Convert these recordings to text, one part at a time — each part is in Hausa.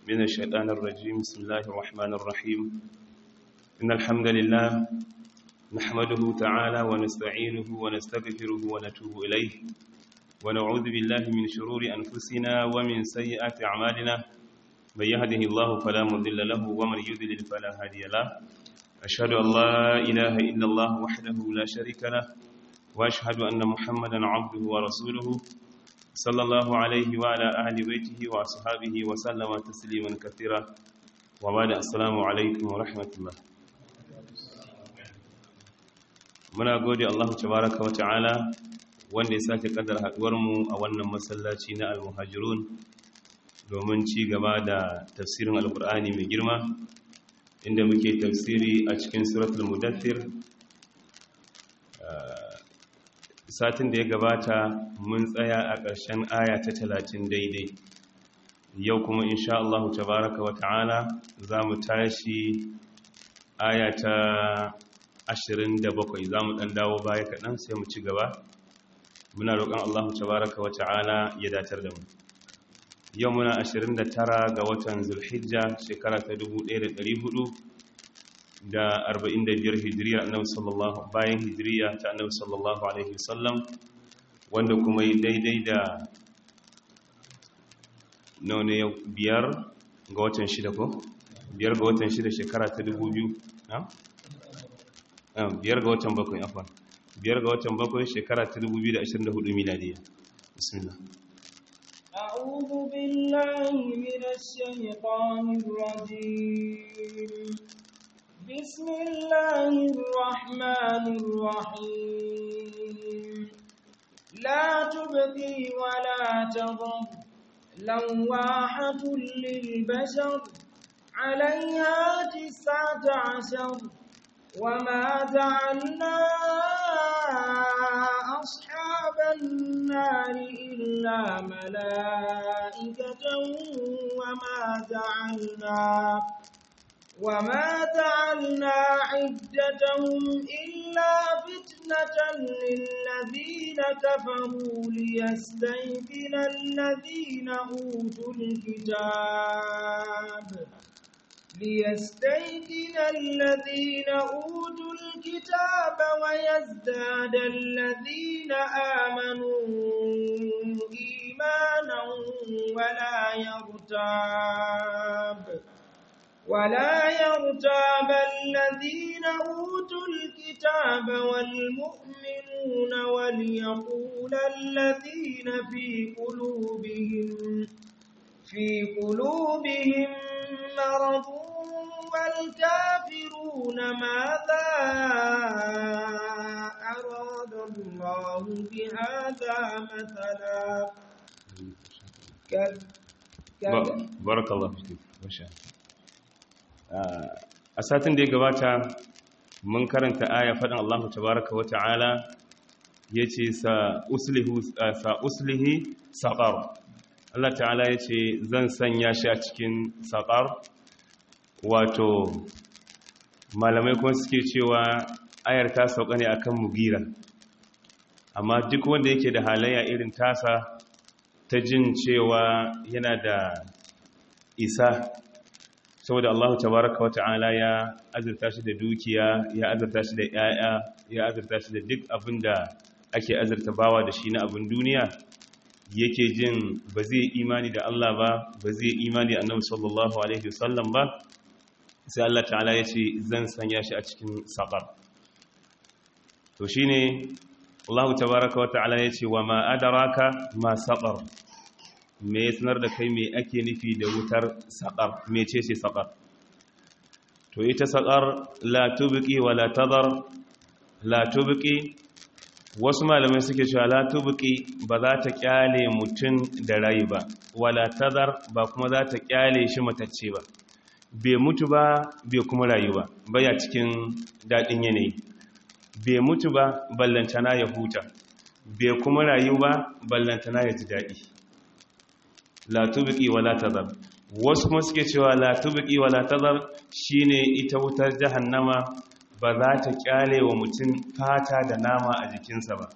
من الشيطان الرجيم بسم الله الرحمن الرحيم إن الحمد لله نحمده تعالى ونستعينه ونستغفره ونتوب إليه ونعوذ بالله من شرور أنفسنا ومن سيئات أعمالنا من يهده الله فلا مضل له ومن يضلل فلا هادي له أشهد أن لا إله إلا الله وحده لا شريك له وأشهد أن محمدا عبده ورسوله صلى الله عليه وعلى أهل بيته وأصحابه وسلم تسليما كثيرا وبعد السلام عليكم ورحمة الله muna gode Allah tabaraka wa ta'ala wanda ya sake kaddar haduwar mu a wannan masallaci na al-muhajirun domin ci gaba da tafsirin alkur'ani mai girma inda muke tafsiri a cikin suratul mudaththir satin da ya gabata mun tsaya a ƙarshen aya ta talatin daidai yau kuma insha Allah tabaraka wa ta'ala za mu tashi aya ta ashirin da bakwai za mu ɗan dawo baya kaɗan sai mu ci gaba muna roƙon Allah tabaraka wa ta'ala ya datar da mu yau muna ashirin da tara ga watan zulhijja shekara ta dubu ɗaya da ɗari hudu da arba'in da biyar hijiriya annabi sallallahu bayan hijiriya ta annabi sallallahu alaihi wasallam wanda kuma yi daidai da nawa ne biyar ga watan shida ko biyar ga watan shida shekara ta dubu biyu na biyar ga watan bakwai afon biyar ga watan bakwai shekara ta dubu biyu da ashirin da hudu miladiya bismillah أعوذ بالله من الشيطان الرجيم بسم الله الرحمن الرحيم لا تبقي ولا تضر لواحة للبشر عليها تسعة عشر وما جعلنا أصحاب النار إلا ملائكة وما جعلنا وما جعلنا عدتهم إلا فتنة للذين كفروا ليستيقن الذين أوتوا الكتاب ليستيقن الذين أوتوا الكتاب ويزداد الذين آمنوا إيمانا ولا يرتاب ولا يرتاب الذين أوتوا الكتاب والمؤمنون وليقول الذين في قلوبهم في قلوبهم مرض والكافرون ماذا أراد الله بهذا مثلا بارك الله فيك ما شاء a satin da ya gabata mun karanta aya faɗin Allah tabaraka wa ta'ala yace sa sa uslihi saqar Allah ta'ala yace zan sanya shi a cikin saqar wato malamai kuma suke cewa ayar ta sauka ne akan mugira amma duk wanda yake da halayya irin tasa ta jin cewa yana da isa saboda Allah tabaraka wata'ala ya azurta shi da dukiya ya azurta shi da yaya ya azurta shi da duk abin da ake azurta bawa da shi na abin duniya yake jin ba zai imani da Allah ba ba zai imani da Annabi sallallahu alaihi wasallam ba sai Allah ta'ala ya ce zan sanya shi a cikin saqar to shine Allah tabaraka wata'ala ya ce wa ma adraka ma saqar me ya sanar da kai me ake nufi da wutar saƙar mece ce saƙar to ita saƙar la tubqi wa la tadar la tubqi wasu malamai suke cewa la tubqi ba za ta kyale mutum da rai ba wala tadar ba kuma za ta kyale shi matacce ba bai mutu ba bai kuma rayu ba baya cikin daɗin yanayi bai mutu ba ballantana ya huta bai kuma rayu ba ballantana ya ji daɗi la tubqi wala tadhar wasu kuma suke cewa la tubqi wala tadhar shine ita wutar jahannama ba za ta kyale wa mutum fata da nama a jikinsa ba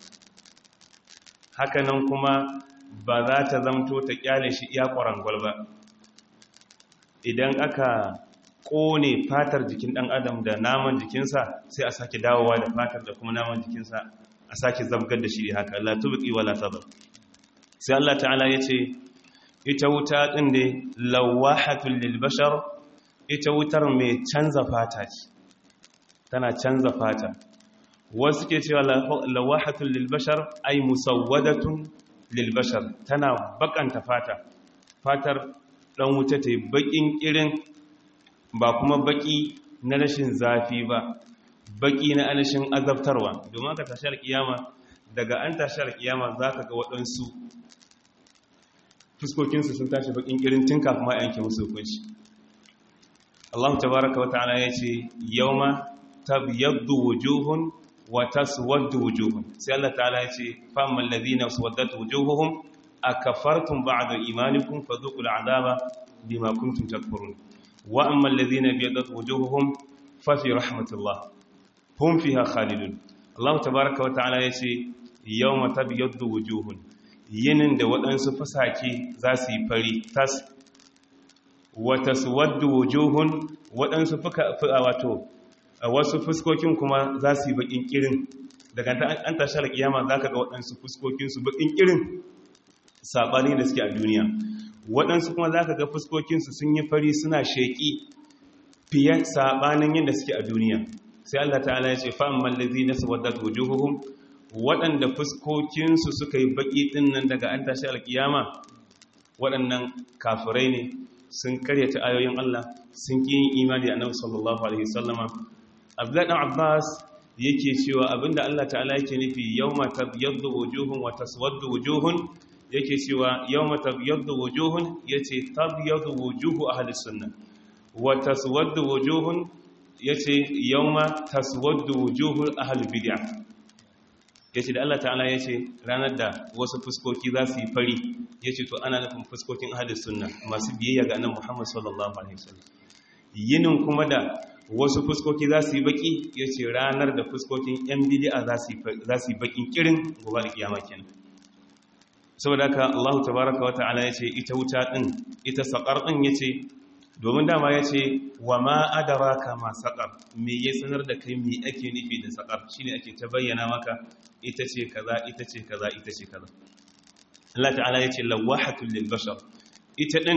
hakanan kuma ba za ta zamto ta kyale shi iya kwarangwal ba idan aka kone fatar jikin dan adam da naman jikinsa sai a sake dawowa da fatar da kuma naman jikinsa a sake zabgar da shi haka la tubqi wala tadar sai Allah ta'ala yace ita wuta din ne lawahatul lil bashar ita wutar mai canza fata ce tana canza fata wasu ke cewa lawahatul lil bashar ay musawwadatun lil bashar tana bakanta fata fatar dan wuta ta yi bakin irin ba kuma baki na rashin zafi ba baki na anashin azabtarwa domin aka tashar kiyama daga an tashar kiyama za ka ga waɗansu fuskokinsu sun tashi bakin irin tun kafin ma yanke musu hukunci Allah tabaraka wa ta'ala ya ce yawma tabyaddu wujuhun wa taswaddu wujuhun sai Allah ta'ala ya ce famal ladina swaddat wujuhuhum akafartum ba'da imanikum fadhuqul adaba bima kuntum takfurun wa amma alladhina biyaddat wujuhuhum fa fi rahmatillah hum fiha khalidun Allah tabaaraka wa ta'ala yace yawma tabyaddu wujuhun yinin da waɗansu fasake za su yi fari tas wa taswaddu wujuhun waɗansu fuka wato wasu fuskokin kuma za su yi bakin kirin daga an tashar kiyama zaka ga waɗansu fuskokin su bakin kirin sabani da suke a duniya waɗansu kuma za ka ga fuskokinsu sun yi fari suna sheƙi fiye saɓanin yadda suke a duniya sai Allah ta'ala ya ce fa'an mallazi na sabadat wujuhuhum waɗanda fuskokinsu suka yi baƙi ɗin nan daga an tashi alƙiyama waɗannan kafirai ne sun karyata ayoyin Allah sun ƙi yin imani a nan sallallahu alaihi sallama abdullahi ɗan abbas yake cewa abinda Allah ta'ala yake nufi yau mata yadda wujuhun wa taswaddu wujuhun yake cewa yawma tabyaddu wujuhun yace tabyaddu wujuhu ahli sunnah wa taswaddu wujuhun yace yawma taswaddu wujuhu ahli bid'ah yace da Allah ta'ala yace ranar da wasu fuskoki za su yi fari yace to ana nufin fuskokin ahli sunnah masu biyayya ga annabi Muhammad sallallahu alaihi wasallam yinin kuma da wasu fuskoki za su yi baki yace ranar da fuskokin yan bid'a za su yi za su yi bakin kirin gobe kiyama kenan saboda haka Allah tabaraka wata'ala ya ce ita wuta ɗin ita saƙar ɗin ya ce domin dama ya ce wa ma adaraka ma saƙar me ya sanar da kai me ake nufi da saƙar shine ake ta bayyana maka ita ce kaza ita ce kaza ita ce kaza Allah ta'ala ya ce lawahatul lil bashar ita ɗin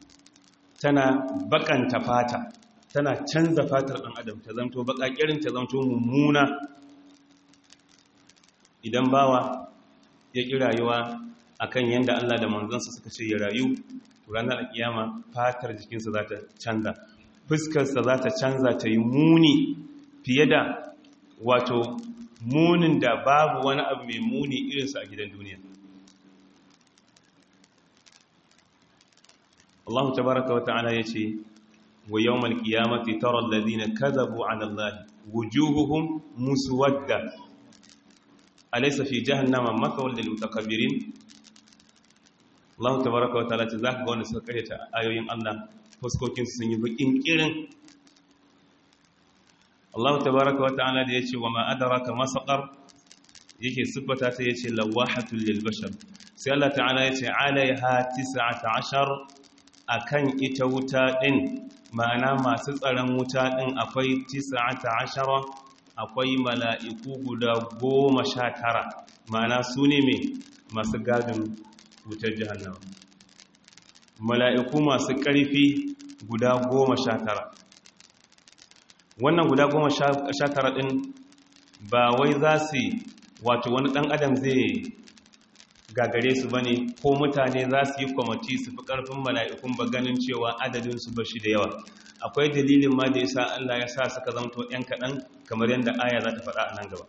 tana bakanta fata tana canza fatar ɗan adam ta zanto baƙaƙirin ta zanto mummuna idan bawa ya ƙi rayuwa akan yadda Allah da manzansa suka ce ya rayu ranar alkiyama fatar jikinsa za ta canza fuskarsa za ta canza ta yi muni fiye da wato munin da babu wani abu mai muni irinsa a gidan duniya Allah tabaraka wata'ala ya ce wa yawmal qiyamati tara alladhina kadhabu 'ala Allah wujuhuhum muswadda alaysa fi jahannama mathwal lil mutakabbirin Allah tabaraka wa ta'ala ce za ka ga wanda suka karyata ayoyin Allah fuskokin sun yi bakin kirin Allah tabaraka wa ta'ala da yace wa ma adraka ma saqar yake sifata ta yace lawahatul lil bashar sai Allah ta'ala yace alaiha 19 akan ita wuta din ma'ana masu tsaron wuta din akwai 19 akwai mala'iku guda 19 ma'ana su ne mai masu gadin wutar jihannama mala'iku masu ƙarfi guda goma sha tara wannan guda goma sha tara ɗin ba wai za su wato wani ɗan adam zai gagare su ba ne ko mutane za su yi kwamati su fi ƙarfin mala'ikun ba ganin cewa adadinsu ba shi da yawa akwai dalilin ma da ya sa Allah ya sa suka zamto ‘yan kaɗan kamar yadda aya za ta faɗa a nan gaba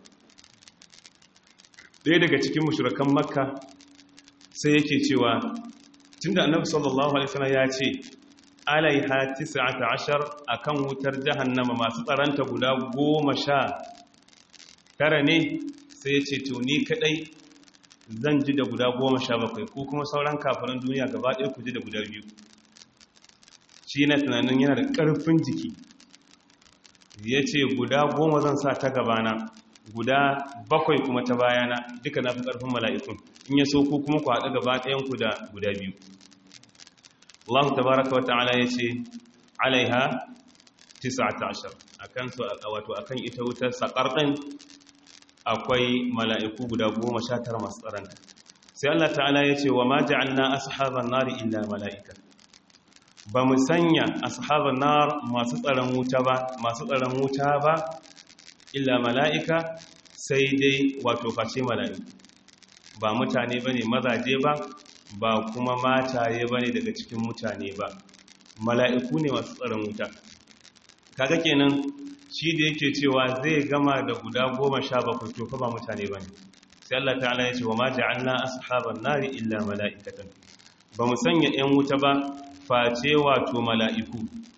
ɗaya daga cikin mashirakan makka sai yake cewa tunda annabi sallallahu alaihi wasallam ya ce alaiha 19 akan wutar jahannama masu tsaranta guda 19 ne sai ya ce to ni kadai zan ji da guda 17 ko kuma sauran kafirin duniya gaba ɗaya ku ji da guda biyu shi yana tunanin yana da ƙarfin jiki ya ce guda goma zan sa ta gabana guda bakwai kuma ta bayana duka na fi ƙarfin mala'ikun in ya so ku kuma ku haɗu gaba ɗayanku da guda biyu Allah tabaraka wata'ala yace alaiha 19 akan su wato akan ita wutar sakar din akwai mala'iku guda 19 masu tsaranta sai Allah ta'ala yace wa ma ja'alna ashaban nari illa mala'ika ba mu sanya ashaban nar masu tsaron wuta ba masu tsaron wuta ba illa mala'ika sai dai wato face mala'iku ba mutane bane mazaje ba ba kuma mataye bane daga cikin mutane ba mala'iku ne masu tsaron wuta kaga kenan shi da yake cewa zai gama da guda goma sha bakwai to fa ba mutane bane sai Allah ta'ala ya ce wa ma ja'alna ashaban nari illa mala'ikatan ba mu sanya 'yan wuta ba face wato mala'iku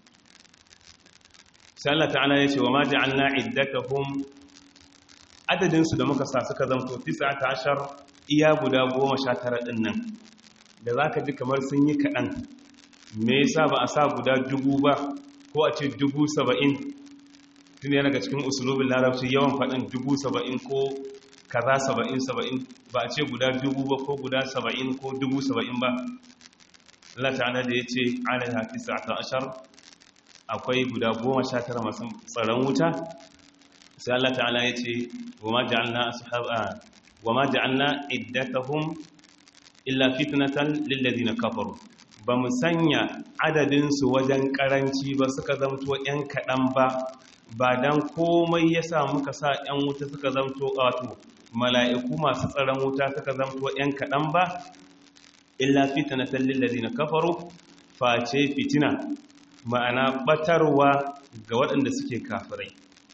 sai Allah ta'ala ya ce wa ma ja'alna iddatahum adadin su da muka sa suka zanto 19 iya guda 19 din nan da zaka ji kamar sun yi kadan me yasa ba a sa guda dubu ba ko a ce dubu saba'in tun yana ga cikin usulubin larabci yawan faɗin dubu saba'in ko kaza saba'in saba'in ba a ce guda dubu ba ko guda saba'in ko dubu saba'in ba Allah ta'ala da ya ce alai hafi sa'ata ashar akwai guda goma sha tara masu tsaron wuta sai Allah ta'ala ya ce wa ma ja'alna ashaba wa ma ja'alna iddatahum illa fitnatan lil ladina kafaru ba mu sanya adadin su wajen karanci ba suka zamto yan kadan ba ba dan komai yasa muka sa yan wuta suka zamto wato mala'iku masu tsaron wuta suka zamto yan kadan ba illa fitnatan lil ladina kafaru face fitina ma'ana batarwa ga waɗanda suke kafirai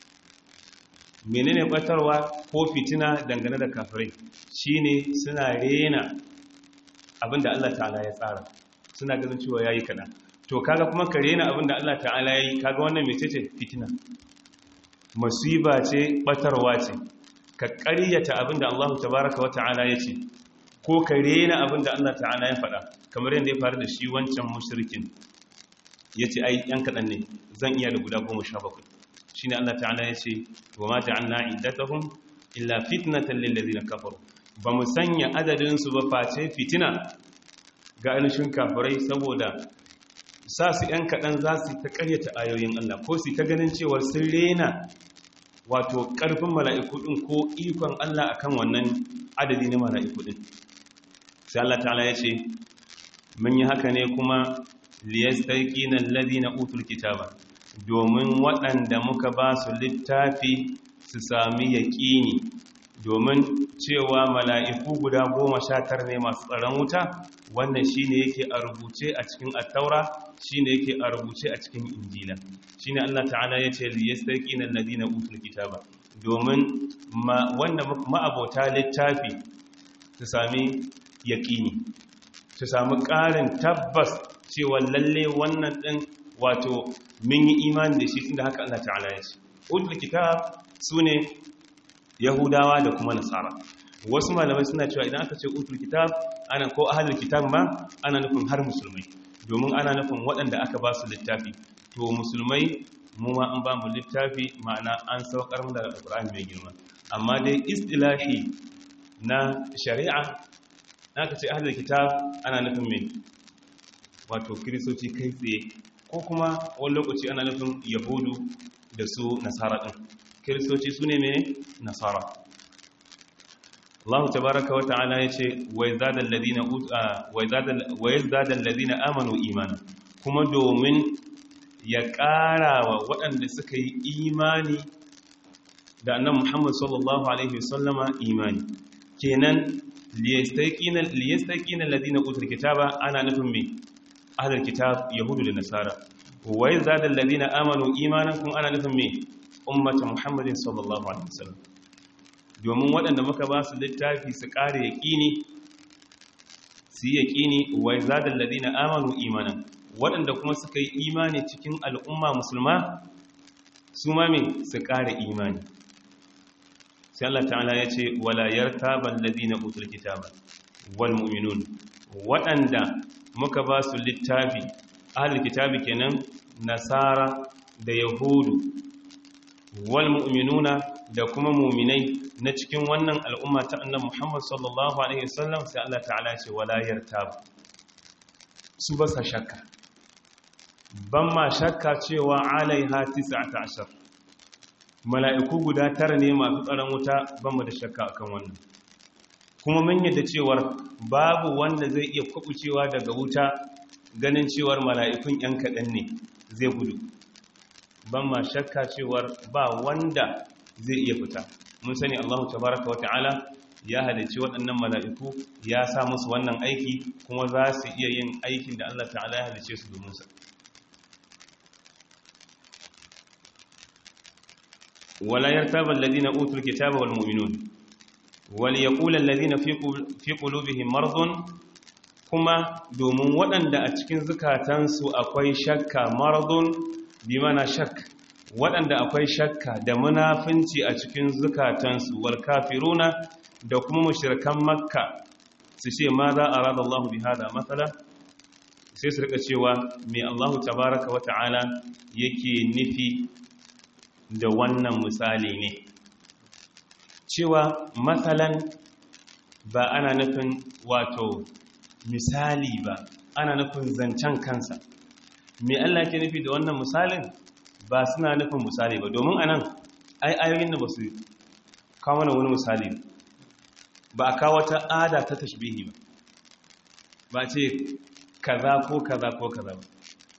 menene batarwa ko fitina dangane da kafirai shine suna rena abinda Allah ta'ala ya tsara suna ganin cewa yayi kaɗan to kaga kuma ka rena abinda Allah ta'ala yayi kaga wannan mecece fitina musiba ce batarwa ce ka ƙaryata abinda Allah tabaraka wa ta'ala ya ce ko ka rena abinda Allah ta'ala ya faɗa kamar yadda ya faru da shi wancan mushrikin ya ce ai yan kaɗan ne zan iya da guda goma sha bakwai shi ne Allah ta'ala ya ce wa ma ja'alna iddatahum illa fitnatan lil ladina kafaru ba mu sanya adadin su ba face fitina ga ainihin kafirai saboda sa su yan kaɗan za su ta ƙaryata ayoyin Allah ko su ta ganin cewa sun rena wato ƙarfin mala'iku ɗin ko ikon Allah akan wannan adadi na mala'iku ɗin sai Allah ta'ala ya ce mun yi haka ne kuma liyastaikina alladhina utul kitaba domin waɗanda muka ba su littafi su sami yaƙini domin cewa mala'iku guda goma sha tara ne masu tsaron wuta wannan shine yake a rubuce a cikin attaura shine yake a rubuce a cikin injila shine Allah ta'ala ya ce liyastaikina alladhina utul kitaba domin wanda ma'abota littafi su sami yaƙini su sami ƙarin tabbas cewa lalle wannan ɗin wato mun yi imani da shi tun da haka Allah ta'ala ya ce utul kitab su ne yahudawa da kuma nasara wasu malamai suna cewa idan aka ce utul kitab ana ko ahlul kitab ma ana nufin har musulmai domin ana nufin waɗanda aka ba su littafi to musulmai mu ma an ba mu littafi ma'ana an saukar da alqur'ani mai girma amma dai istilahi na shari'a aka ce ahlul kitab ana nufin mai wato kiristoci kai tsaye ko kuma wani lokaci ana nufin yahudu da su nasara ɗin kiristoci su ne mai nasara Allah tabaraka wa ta'ala ya ce wa yazdadal ladina amanu imana kuma domin ya ƙara wa waɗanda suka yi imani da annan Muhammad sallallahu alaihi wasallama imani kenan liyastaƙina ladina utul kitaba ana nufin mai ahlul kitab yahudu da nasara wa yazada alladhina amanu imanan kun ana nufin me ummatu muhammadin sallallahu alaihi wasallam domin waɗanda muka ba su littafi su ƙare yaqini su yi yaqini wa yazada alladhina amanu imanan waɗanda kuma suka yi imani cikin al'umma musulma su ma me su ƙare imani sai Allah ta'ala ya ce wala yartaba alladhina utul kitaba wal mu'minun waɗanda muka ba su littafi ahal kitabi kenan nasara da yahudu wal mu'minuna da kuma mu'minai na cikin wannan al'umma ta annabi Muhammad sallallahu alaihi wasallam sai Allah ta'ala ce wala yartab su ba sa shakka ban ma shakka cewa alaiha 19 mala'iku guda tara ne masu tsaron wuta ban mu da shakka akan wannan kuma mun yadda cewar babu wanda zai iya kwabucewa daga wuta ganin cewar mala'ikun ‘yan kaɗan ne zai gudu ban ma shakka cewar ba wanda zai iya fita mun sani Allahu tabaraka wa ta'ala ya halicci waɗannan mala'iku ya sa musu wannan aiki kuma za su iya yin aikin da Allah ta'ala ya halicce su domin sa wala yartaba alladhina utul kitaba wal mu'minun wal yaqulu alladhina fi qulubihim maradun kuma domin waɗanda a cikin zukatansu akwai shakka maradun bi mana shak waɗanda akwai shakka da munafinci a cikin zukatansu wal kafiruna da kuma mushrikan makka su ce ma za a rada Allah bi hada matsala sai su rika cewa mai Allah tabaraka wa ta'ala yake nufi da wannan misali ne cewa matsalan ba ana nufin wato misali ba ana nufin zancen kansa mai Allah ke nufi da wannan misalin ba suna nufin misali ba domin anan ai ayoyin da ba su kawo mana wani misali ba a kawo ta ada ta tashbihi ba ba ce kaza ko kaza ko kaza ba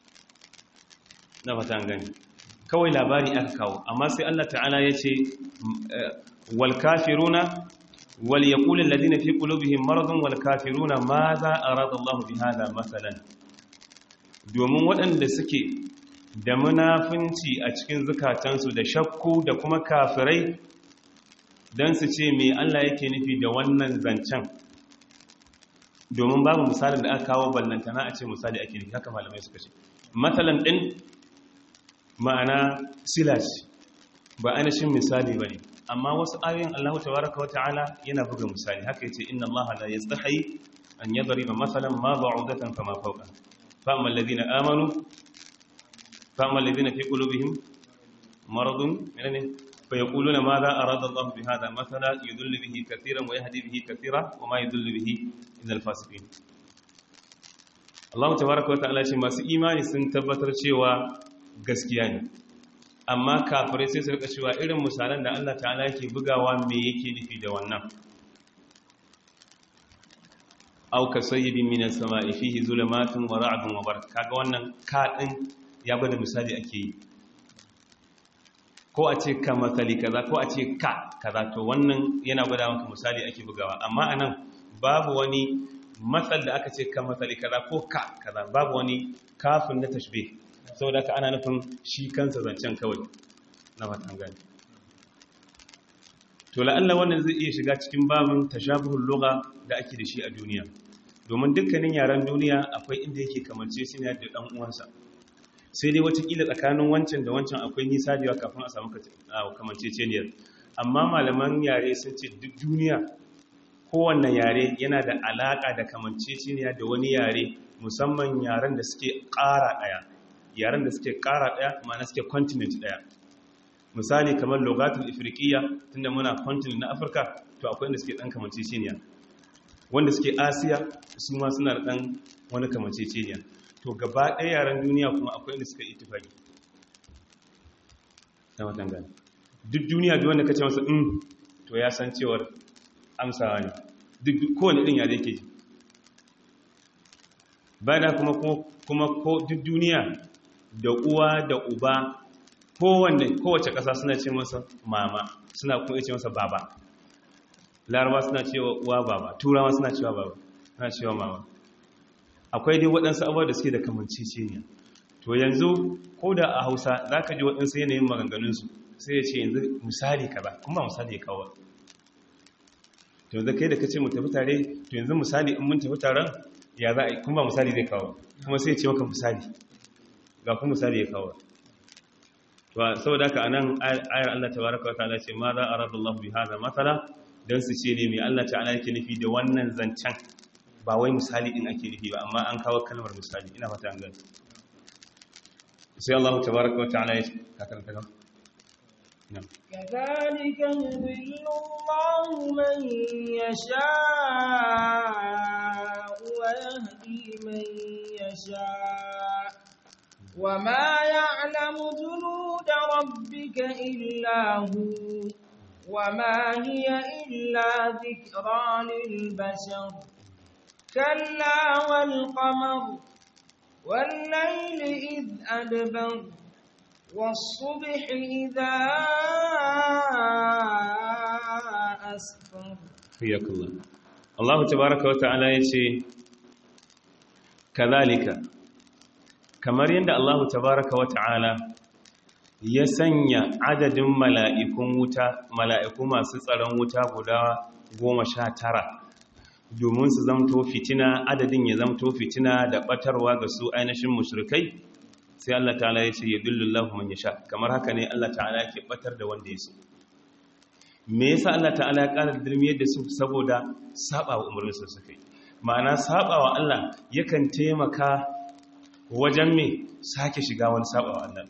na fata gani kawai labari aka kawo amma sai Allah ta'ala ya ce wal kafiruna wal yaqulu alladhina fi qulubihim maradun wal kafiruna ma za arada Allah bi hada masalan domin waɗanda suke da munafunci a cikin zukatansu da shakku da kuma kafirai don su ce me Allah yake nufi da wannan zancen domin babu misalin da aka kawo ballantana a ce misali ake nufi haka malamai suka ce matsalan ɗin ma'ana silas ba ainihin misali ba ne amma wasu ayoyin Allah tabaraka wa ta'ala yana buga misali haka yace inna Allah la yastahi an yadriba masalan ma ba'udatan fama fawqa fa amma alladhina amanu fa amma alladhina fi qulubihim maradun menene فيقولون ماذا أراد الله بهذا مثلا يدل به كثيرا ويهدي به كثيرا وما يدل به إلا الفاسقين Allah tabaraka wa ta'ala ce masu imani sun tabbatar cewa gaskiya ne amma kafirai sai su rika cewa irin misalan da Allah ta'ala yake bugawa me yake nufi da wannan aw kasayyibin minas sama'i fihi zulumatun wa ra'dun wa barq kaga wannan ka din ya bada misali ake yi ko a ce ka matsali kaza ko a ce ka kaza to wannan yana gwada maka misali ake bugawa amma anan babu wani matsal da aka ce ka matsali kaza ko ka kaza babu wani kafin na tashbe saboda ka ana nufin shi kansa zancen kawai na fatan gani to la'alla wannan zai iya shiga cikin babin tashabuhul lugha da ake da shi a duniya domin dukkanin yaren duniya akwai inda yake kamance shi ne da dan uwansa sai dai watakila tsakanin wancan da wancan akwai nisa da yawa kafin a samu kamanceceniyar amma malaman yare sun ce duk duniya kowanne yare yana da alaka da kamanceceniya da wani yare musamman yaren da suke ƙara ɗaya yaren da suke ƙara ɗaya ma'ana suke continent ɗaya misali kamar logatul ifriqiya tunda muna continent na afirka to akwai inda suke ɗan kamanceceniya wanda suke asiya su ma suna da ɗan wani kamanceceniya to gaba ɗaya yaren duniya kuma akwai inda suka itifaki ta watan gani duk duniya duk wanda kace masa in to ya san cewar amsawa ne duk kowane ɗin yare ke ji bayan kuma kuma ko duk duniya da uwa da uba kowanne kowace ƙasa suna ce masa mama suna kuma ce masa baba laraba suna cewa uwa baba turawa suna cewa baba suna cewa mama akwai dai waɗansu abuwa da suke da kamanceceniya to yanzu ko da a hausa za ka ji waɗansu yanayin maganganunsu sai ya ce yanzu misali kaza kuma misali ya kawo to yanzu kai da ka ce mu tafi tare to yanzu misali in mun tafi taron ya za a yi kuma misali zai kawo kuma sai ya ce maka misali ga kuma misali ya kawo to saboda haka anan ayar Allah tabaraka wa ta'ala ce ma za arada Allah bi hada masala dan su ce ne mai Allah ta'ala yake nufi da wannan zancen ba wai misali din ake nufi ba amma an kawo kalmar misali ina fata an gani sai Allah tabaraka wa ta'ala ya karanta ga كذلك يضل الله من يشاء ويهدي من يشاء وما يعلم جنود ربك إلا هو وما هي إلا ذكرى للبشر كلا والقمر والليل إذ أدبر والصبح إذا أسفر حياك الله الله تبارك وتعالى يشي كذلك kamar yadda Allah tabaraka wa ta'ala ya sanya adadin mala'ikun wuta mala'iku masu tsaron wuta guda goma sha tara domin su zamto fitina adadin ya zamto fitina da batarwa ga su ainihin mushrikai sai Allah ta'ala ya ce ya dullullahu man yasha kamar haka ne Allah ta'ala yake batar da wanda ya so me yasa Allah ta'ala ya ƙara dirmiyar da su saboda saba wa umarnin su suka yi ma'ana saba wa Allah yakan taimaka wajen me sake shiga wani saba wa Allah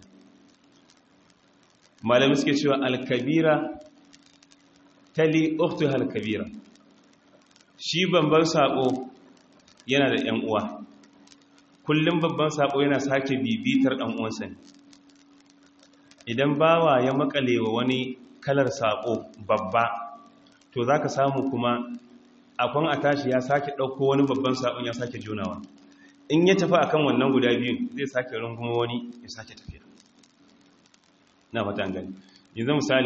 malamin suke cewa alkabira tali uktuha alkabira shi babban sako yana da ‘yan uwa kullum babban sako yana sake bibitar ɗan uwansa ne idan bawa ya makale wa wani kalar sako babba to za ka samu kuma akwan a tashi ya sake ɗauko wani babban sakon ya sake junawa in ya tafi akan wannan guda biyun zai sake runguma wani ya sake tafiya na fata gani yanzu misali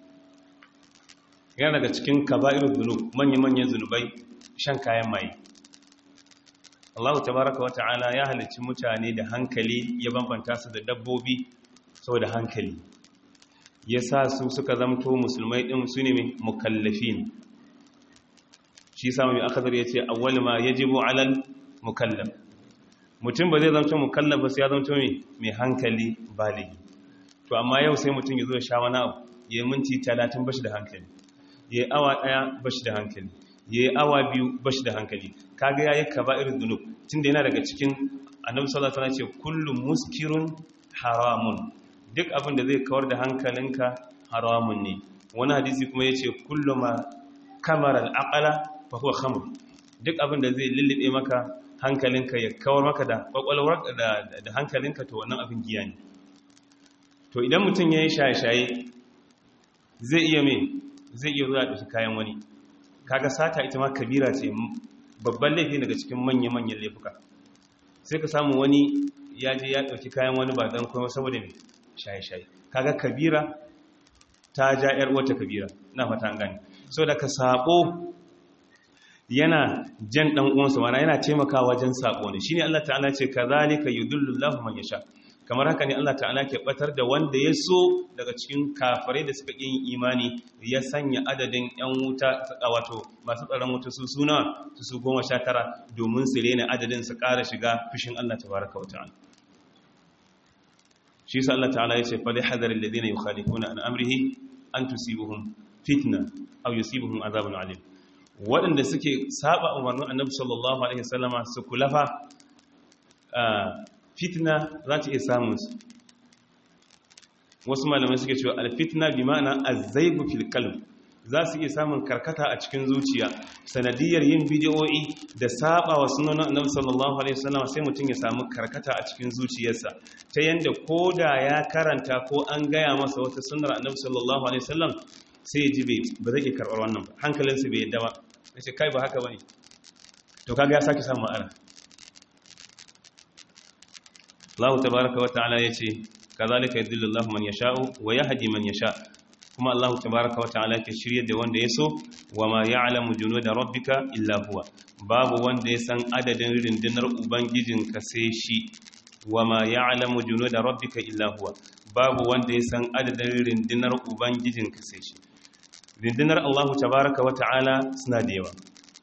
yana daga cikin kaba'irul zunub manya-manyan zunubai shan kayan maye Allah tabaraka wa ta'ala ya halicci mutane da hankali ya bambanta su da dabbobi saboda hankali ya sa su suka zamto musulmai din su ne mukallafin shi sa mai akadar ya ce awwal ma yajibu alal mukallaf mutum ba zai zamto mukallaf ba sai ya zamto mai hankali baligi to amma yau sai mutum ya zo sha wani abu ya yi minti talatin bashi da hankali ya yi awa ɗaya bashi da hankali ya yi awa biyu bashi da hankali kaga ya yi kaba irin zunub tun da yana daga cikin annabi sallallahu alaihi ce kullum muskirun haramun duk abin da zai kawar da hankalinka haramun ne wani hadisi kuma yace kullu ma kamar al'aqala fa huwa khamr duk abin da zai lullube maka hankalinka ya kawar maka da kwakwalwar da hankalinka to wannan abin giya ne to idan mutum ya yi shaye-shaye zai iya mai zai iya zuwa ɗauki kayan wani kaga sata ita ma kabira ce babban laifi daga cikin manya-manyan laifuka sai ka samu wani ya je ya ɗauki kayan wani ba don kuma saboda mai shaye-shaye kaga kabira ta ja 'yar wata kabira na fata an gani so da ka sabo yana jan ɗan uwansa mana yana taimakawa wajen sabo ne shine Allah ta'ala ce kazalika yudullu man yasha kamar haka ne Allah ta'ala ke batar da wanda ya so daga cikin kafirai da suka yin imani ya sanya adadin yan wuta wato masu tsaron wuta su suna su su goma sha tara domin su rena adadin su ƙara shiga fushin Allah tabaraka wa ta'ala shi sa Allah ta'ala ya ce fa lihadharil ladina yukhalifuna an amrihi an tusibuhum fitna aw yusibuhum azabun alim waɗanda suke saba umarnin annabi sallallahu alaihi wasallama su kulafa fitna za ta iya samun su wasu malamai suke cewa alfitna bi ma'ana azzaibu fil qalb za su iya samun karkata a cikin zuciya sanadiyar yin bidiyoyi da saba wa sunan annabi sallallahu alaihi wasallam sai mutum ya samu karkata a cikin zuciyarsa ta yanda koda ya karanta ko an gaya masa wata sunnar annabi sallallahu alaihi wasallam sai ya ji bai ba zai iya karɓar wannan ba hankalinsa bai yadda ba sai kai ba haka bane to kaga ya sake samun ma'ana Allah tabaraka wa ta'ala yace kazalika yadullu Allah man yasha'u wa yahdi man yasha kuma Allah tabaraka wa ta'ala ke shiryar da wanda yaso wa ma ya'lamu junuda rabbika illa huwa babu wanda ya san adadin rindinar ubangijinka sai shi wa ma ya'lamu junuda rabbika illa huwa babu wanda ya san adadin rindinar ubangijinka sai shi rindinar Allah tabaraka wa ta'ala suna da yawa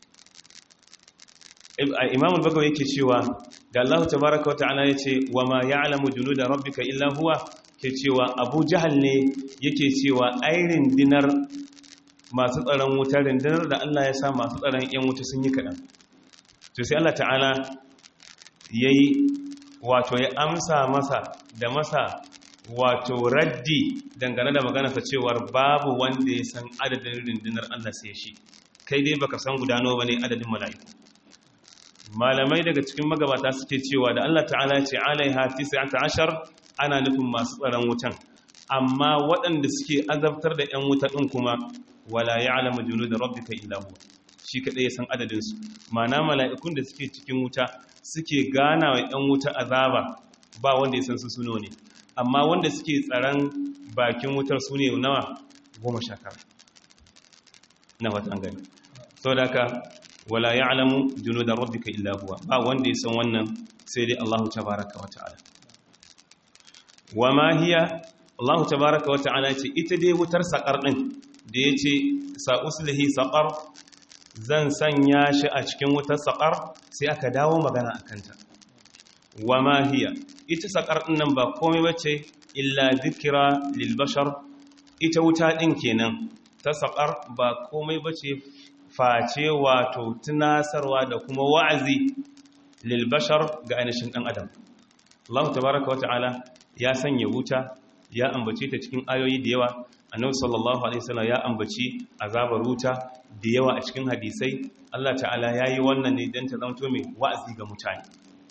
imam al-bagawi yake cewa da Allah tabaraka wa ta'ala yace wa ma ya'lamu junuda rabbika illa huwa ke cewa Abu Jahal ne yake cewa airin dinar masu tsaron wuta rindinar da Allah ya sa masu tsaron yan wuta sun yi kadan to sai Allah ta'ala yayi wato ya amsa masa da masa wato raddi dangane da magana ta cewar babu wanda ya san adadin rindinar Allah sai shi kai dai baka san gudano bane adadin mala'iku malamai daga cikin magabata suke cewa da Allah ta'ala ce alaiha 19 ana nufin masu tsaron wutan amma waɗanda suke azabtar da 'yan wuta ɗin kuma wala ya'lamu junuda rabbika illa huwa shi kaɗai ya san adadinsu mana mala'ikun da suke cikin wuta suke gana wa 'yan wuta azaba ba wanda ya san su suno ne amma wanda suke tsaron bakin wutar su ne nawa goma sha tara na watan gani sau da ka wala ya alamu juno da rabbika illa huwa ba wanda ya san wannan sai dai allahu tabaraka wa ta'ala wa ma hiya allahu tabaraka wa ta'ala ce ita dai wutar saƙar ɗin da ya ce sa'uslihi saƙar zan sanya shi a cikin wutar saƙar sai aka dawo magana a kanta wa ma hiya ita saƙar ɗinnan ba komai bace illa zikira lilbashar ita wuta ɗin kenan ta saƙar ba komai bace face wato tunasarwa da kuma wa'azi lilbashar ga ainihin ɗan adam Allah tabaraka wa ta'ala ya sanya wuta ya ambace ta cikin ayoyi da yawa annabi sallallahu alaihi wasallam ya ambaci azabar wuta da yawa a cikin hadisai Allah ta'ala yayi wannan ne dan ta zanto mai wa'azi ga mutane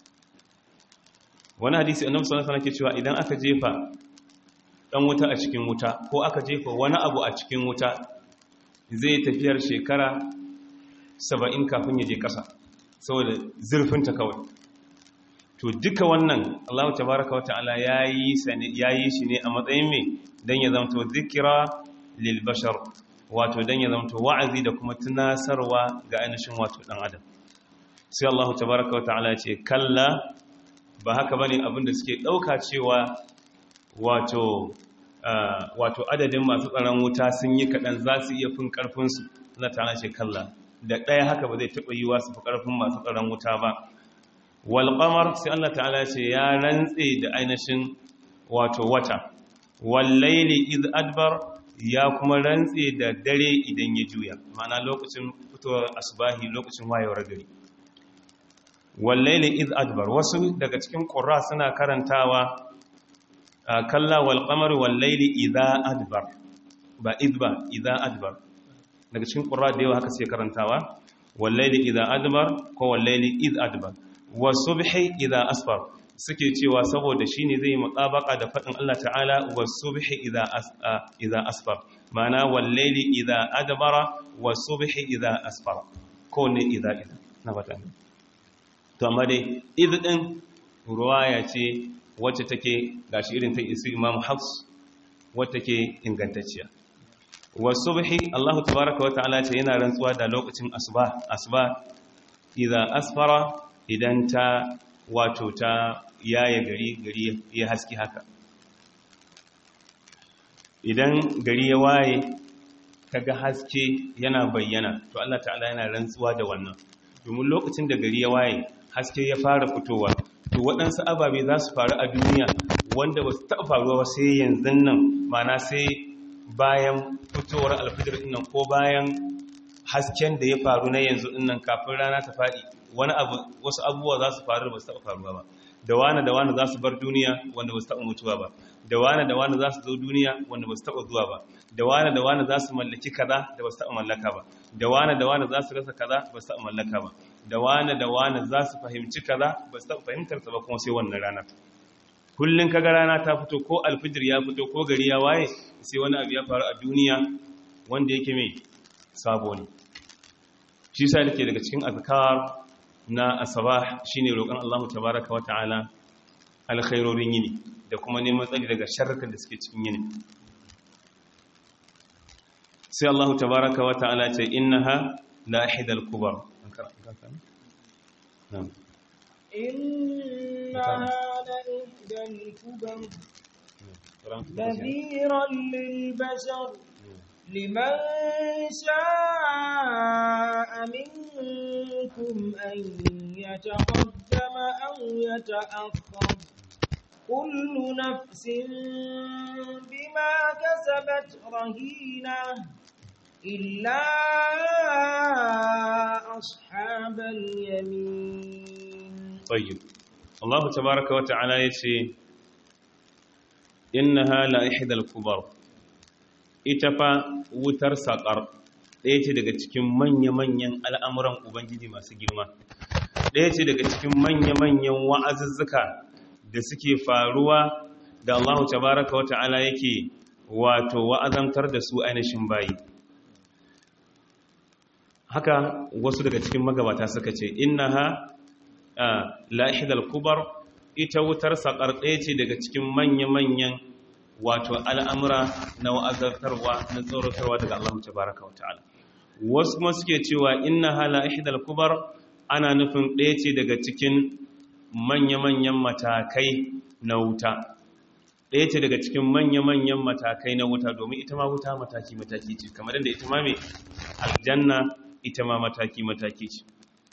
wani hadisi annabi sallallahu alaihi wasallam ke cewa idan aka jefa dan wuta a cikin wuta ko aka jefa wani abu a cikin wuta zai tafiyar shekara 70 kafin ya je kasa saboda zurfin ta kawai to duka wannan Allah tabaaraka wa ta'ala yayi sane yayi shi ne a matsayin me dan ya zanto zikira lil bashar wato dan ya zanto wa'azi da kuma tunasarwa ga ainihin wato dan adam sai Allah tabaaraka wa ta'ala ya ce kalla ba haka bane abinda suke dauka cewa wato wato adadin masu tsaron wuta sun yi kadan za su iya fin karfin su Allah ta'ala ce kalla da ɗaya haka ba zai taba yiwa su fi karfin masu tsaron wuta ba wal qamar sai Allah ta'ala ce ya rantse da ainihin wato wata wal layli id adbar ya kuma rantse da dare idan ya juya ma'ana lokacin fitowar asbahi lokacin wayewar gari wallaili iz adbar wasu daga cikin ƙura suna karantawa kalla wal qamar wallaili idza adbar ba idba idza adbar daga cikin ƙura da yawa haka sai karantawa wallaili idza adbar ko wallaili iz adbar wasubhi idza asfar suke cewa saboda shine zai mutabaka da fadin Allah ta'ala wasubhi idza idza asfar ma'ana wallaili idza adbara wasubhi idza asfar ko ne idza idza na fata to amma dai idin ruwaya ce wacce take gashi irin ta isi imam hafs wacce take ingantacciya wasubhi Allah tabaaraka wa ta'ala ce yana rantsuwa da lokacin asuba asuba idza asfara idan ta wato ta yaye gari gari ya haski haka idan gari ya waye kaga haske yana bayyana to Allah ta'ala yana rantsuwa da wannan domin lokacin da gari ya waye haske ya fara fitowa to waɗansu ababe za su faru a duniya wanda ba su taɓa faruwa ba sai yanzu nan mana sai bayan fitowar alfijir nan ko bayan hasken da ya faru na yanzu nan kafin rana ta faɗi wani abu wasu abubuwa za su faru da ba su taɓa faruwa ba da wani da wani za su bar duniya wanda ba su taɓa mutuwa ba da wani da wani za su zo duniya wanda ba su taɓa zuwa ba da wani da wani za su mallaki kaza da ba su taɓa mallaka ba da wani da wani za su rasa kaza ba su taɓa mallaka ba da wani da wani za su fahimci kaza ba su taɓa fahimtar ta ba kuma sai wannan rana kullun kaga rana ta fito ko alfijir ya fito ko gari ya waye sai wani abu ya faru a duniya wanda yake mai sabo ne shi sa yake daga cikin azkar na asabah shine roƙon Allah tabaaraka wa ta'ala alkhairorin yini da kuma neman tsari daga sharrukan da suke cikin yini sai Allah tabaaraka wa ta'ala ce innaha lahidal kubar إنها لإحدى الكبر نذيرا للبشر لمن شاء منكم أن يتقدم أو يتأخر كل نفس بما كسبت رهينة إلا أصحاب اليمين طيب الله تبارك وتعالى يتي إنها لإحدى الكبر itafa wutar saƙar ɗaya ce daga cikin manya-manyan al'amuran Ubangiji masu girma ɗaya ce daga cikin manya-manyan wa'azuzzuka da suke faruwa da Allah tabaraka wa ta'ala yake wato wa'azantar da su ainihin bayi haka wasu daga cikin magabata suka ce innaha la'ihidal kubar ita wutar saƙar ɗaya ce daga cikin manya-manyan wato al'amura na wa'azartarwa na tsoratarwa daga Allah tabaraka wa ta'ala wasu kuma suke cewa innaha la'ihidal kubar ana nufin ɗaya ce daga cikin manya-manyan matakai na wuta ɗaya ce daga cikin manya-manyan matakai na wuta domin ita ma wuta mataki-mataki ce kamar yadda ita ma mai aljanna ita ma mataki-mataki ce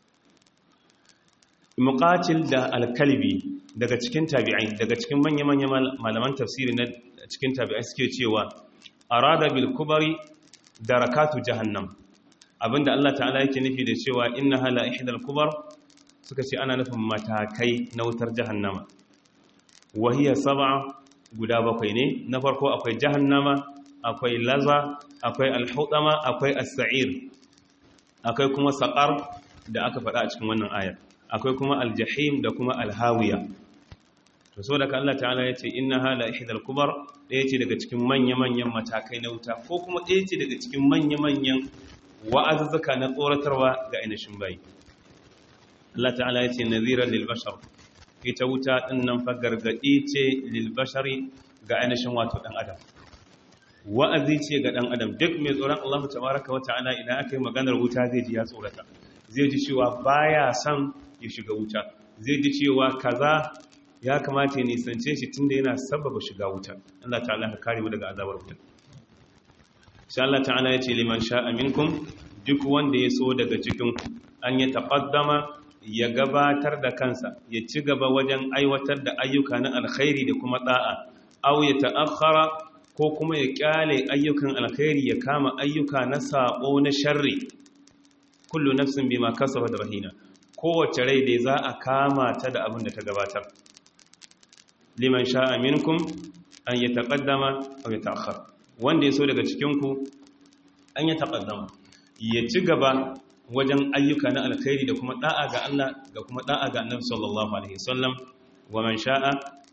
muqatil da alkalbi daga cikin tabi'ai daga cikin manya-manyan malaman tafsiri na cikin tabi'ai suke cewa arada bil kubari darakatu jahannam abinda Allah ta'ala yake nufi da cewa innaha la ihdal kubar suka ce ana nufin matakai na wutar jahannama wahiya sab'a guda bakwai ne na farko akwai jahannama akwai laza akwai alhudama akwai as-sa'ir akwai kuma saqar da aka faɗa a cikin wannan ayar akwai kuma aljahim da kuma alhawiya to so daga Allah ta'ala ya ce innaha la ihdal kubar ɗaya ce daga cikin manya-manyan matakai na wuta ko kuma ɗaya ce daga cikin manya-manyan wa'azuzzuka na tsoratarwa ga ainihin bayi Allah ta'ala ya ce naziran lil bashar ita wuta ɗin nan fa gargaɗi ce lil bashari ga ainihin wato ɗan adam wa'azi ce ga ɗan adam duk mai tsoron Allah tabaraka wa ta'ala idan aka yi maganar wuta zai ji ya tsorata zai ji cewa baya son ya shiga wuta zai ji cewa kaza ya kamata ya nisance shi tunda yana sababa shiga wuta Allah ta'ala ka kare mu daga azabar wuta insha Allah ta'ala ya ce liman sha'a minkum duk wanda ya so daga cikin an ya taqaddama ya gabatar da kansa ya ci gaba wajen aiwatar da ayyuka na alkhairi da kuma da'a aw ya ta'akhkhara ko kuma ya kyale ayyukan alkhairi ya kama ayyuka na sabo na sharri kullu nafsin bima kasabat rahina kowace rai dai za a kama ta da abin da ta gabatar liman sha'a minkum an yataqaddama aw yata'akhkhar wanda yaso daga cikin ku an yataqaddama ya ci gaba wajen ayyuka na alkhairi da kuma da'a ga Allah da kuma da'a ga Annabi sallallahu alaihi wasallam wa man sha'a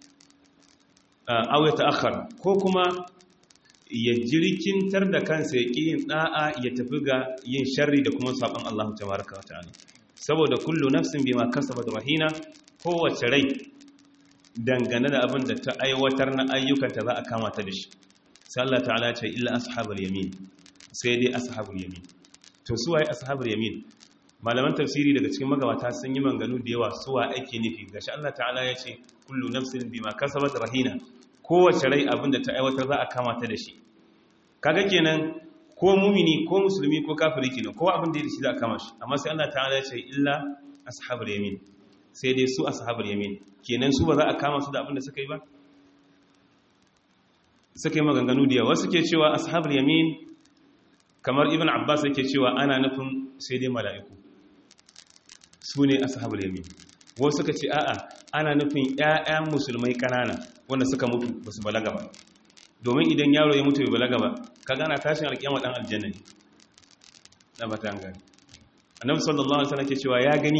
aw yata'akhkhar ko kuma ya jirkintar da kansa ya ƙi yin ɗa'a ya tafi ga yin sharri da kuma saɓon Allah tabaraka wata'ala saboda kullu nafsin bima kasabat rahina kowace rai dangane da abin da ta aiwatar na ayyukanta za a kama ta da shi sai Allah ta'ala ce illa ashabul yamin sai dai ashabul yamin to su waye ashabul yamin malaman tafsiri daga cikin magabata sun yi manganu da yawa suwa ake nufi gashi Allah ta'ala ya ce kullu nafsin bima kasabat rahina kowace rai abin da ta aiwatar za a kama ta da shi kaga kenan ko mumini ko musulmi ko kafiri kenan ko abin da ya shi za a kama shi amma sai Allah ta'ala ya ce illa ashabul yamin sai dai su ashabul yamin kenan su ba za a kama su da abin da suka yi ba suka yi maganganu da yawa suke cewa ashabul yamin kamar ibn abbas yake cewa ana nufin sai dai mala'iku su ne ashabul yamin wasu suka ce a'a ana nufin ƴaƴan musulmai kanana wanda suka mutu ba su balaga ba domin idan yaro ya mutu bai balaga ba ka gana tashin alƙiyama dan aljanna ne na ba ta gani annabi sallallahu alaihi wasallam ke cewa ya gani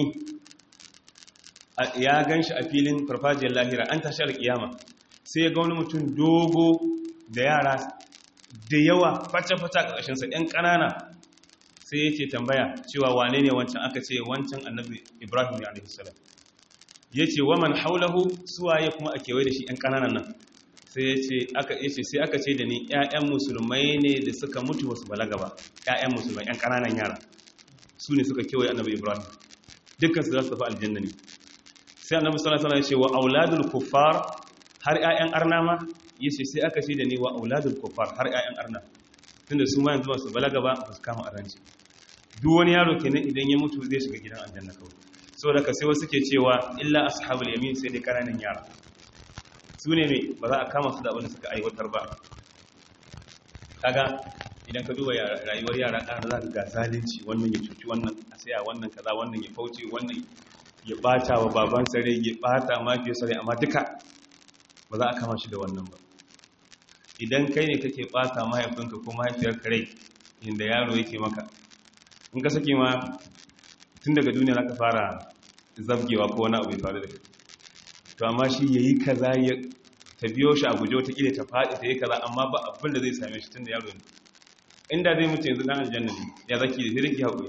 ya ganshi a filin farfajiyar lahira an tashi alƙiyama sai ya ga wani mutum dogo da yara da yawa fata-fata a ƙarshensa ‘yan ƙanana sai yake tambaya cewa wane ne wancan aka ce wancan annabi ibrahim ya alaihissalam ya ce waman haulahu suwaye kuma a kewaye da shi ‘yan ƙananan nan sai ya ce aka ce sai aka ce da ni ‘ya'yan musulmai ne da suka mutu wasu balaga ba ‘ya'yan musulmai ‘yan ƙananan yara su ne suka kewaye annabi ibrahim dukkansu za su tafi aljanna ne sai annabi sallallahu alaihi wasallam ya ce wa auladul kuffar har ‘ya'yan arna ma yace sai aka ce da ni wa auladul kuffar har ƴaƴan arna tunda su ma yanzu ba su balaga ba ba su kama aranci duk wani yaro kenan idan ya mutu zai shiga gidan aljanna kawai saboda ka sai wasu ke cewa illa ashabul yamin sai dai kananan yara su ne me ba za a kama su da abin da suka aiwatar ba kaga idan ka duba rayuwar yara ƙana za ka ga zalunci wannan ya cuci wannan a saya wannan kaza wannan ya fauce wannan ya bata wa baban sare ya bata mafiyar sare amma duka ba za a kama shi da wannan ba idan kai ne kake ɓata mahaifinka ko mahaifiyar kare inda yaro yake maka in ka sake ma tun daga duniya ka fara zabgewa ko wani abu ya faru da kai to amma shi yayi kaza ya ta biyo shi a guje wata kila ta faɗi ta yi kaza amma ba abin da zai same shi tunda yaro ne inda zai mutu yanzu dan aljanna ne ya zaki da hirki haƙuri